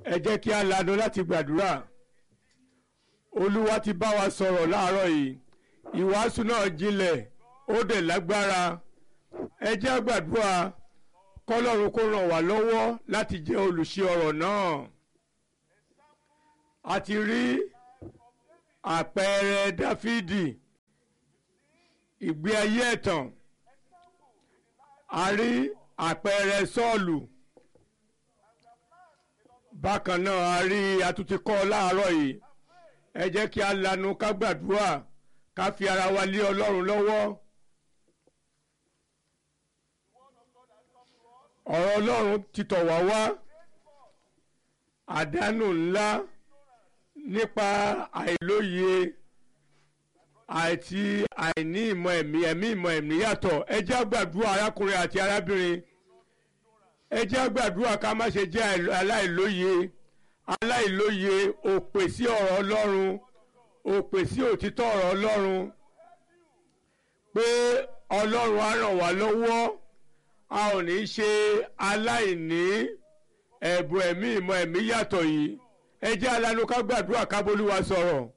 ẹ jẹ́ kí a lanu láti gbàdúrà olúwa ti bá wa sọ̀rọ̀ láàárọ̀ yìí ìwàásù náà jinlẹ̀ ó dẹ̀ lágbára ẹ jẹ́ a gbàdúrà kọ́lọ́run kó ràn wá lọ́wọ́ láti jẹ́ olùṣe ọ̀rọ̀ náà a ti rí àpẹẹrẹ dáfídì ìgbé ayé ẹ̀tàn a rí àpẹẹrẹ sọ́ọ̀lù bákan náà a rí atúntí kọ́ láàárọ̀ yìí ẹ jẹ́ kí a lanu ká gbàdúrà ká fi ara wa lé ọlọ́run lọ́wọ́ ọ̀rọ̀ ọlọ́run ti tọ̀ wá wá àdánù ńlá nípa àìlóye àti àìní ìmọ̀ ẹ̀mí ẹ̀mí ìmọ̀ ẹ̀mí yàtọ̀ ẹ jẹ́ àgbàdúrà arákùnrin àti arábìnrin ẹ jẹ́ àgbàdúrà ká má ṣe jẹ́ aláìlóye aláìlóye òpè sí ọ̀rọ̀ ọlọ́run òpè sí òtítọ́ ọ̀rọ̀ ọlọ́run pé ọlọ́run á ràn wá lọ́wọ́ a ò ní ṣe aláìní ẹ̀bùn ẹ̀mí ìmọ̀ ẹ̀mí yàtọ̀ yìí ẹ jẹ́ alanu ká gbàdúrà ká bólúwa sọ̀rọ̀